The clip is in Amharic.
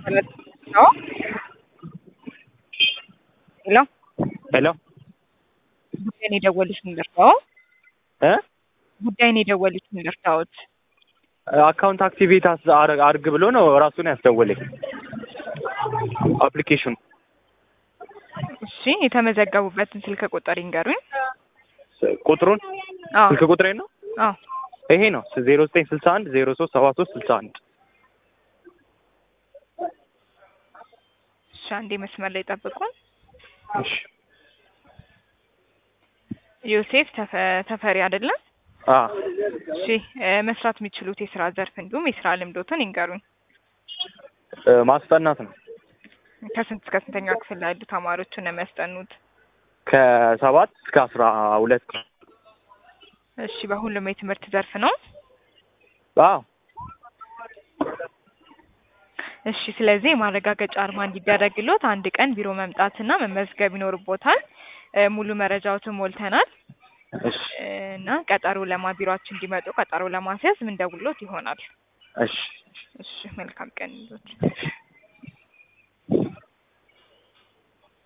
Hello? ሄሎ ሄሎ ጉዳይን የደወሉት ልርዳዎ? እ ጉዳይን የደወሉት ልርዳዎት? አካውንት አክቲቬት አስ- አር- አርግ ብሎ ነው ራሱን ያስደወለኝ አፕሊኬሽኑ። እሺ የተመዘገቡበትን ስልክ ቁጥር ይንገሩኝ። ስ- ቁጥሩን አዎ ስልክ ቁጥሬ ነው አዎ ይሄ ነው ዜሮ ዘጠኝ ስልሳ አንድ ዜሮ ሶስት ሰባ ሶስት ስልሳ አንድ እሺ አንዴ መስመር ላይ ጠብቁን። እሺ ዮሴፍ ተፈ- ተፈሪ አይደለም? አ እሺ እ መስራት የሚችሉት የስራ ዘርፍ እንዲሁም የስራ ልምዶትን ይንገሩኝ። እ ማስጠናት ነው ከስንት እስከ ስንተኛ ክፍል ላይ ያሉ ተማሪዎችን ነው የሚያስጠኑት? ከሰባት እስከ አስራ ሁለት እሺ በሁሉም የትምህርት ዘርፍ ነው? አዎ እሺ ስለዚህ የማረጋገጫ አርማ እንዲደረግሎት አንድ ቀን ቢሮ መምጣትና መመዝገብ ይኖርቦታል። እ ሙሉ መረጃዎትን ሞልተናል እሺ እ እና ቀጠሮ ለማ ቢሮአችን እንዲመጡ ቀጠሮ ለማስያዝ ምንደውሎት ይሆናል። እሺ እሺ መልካም ቀን ይሁንልዎት።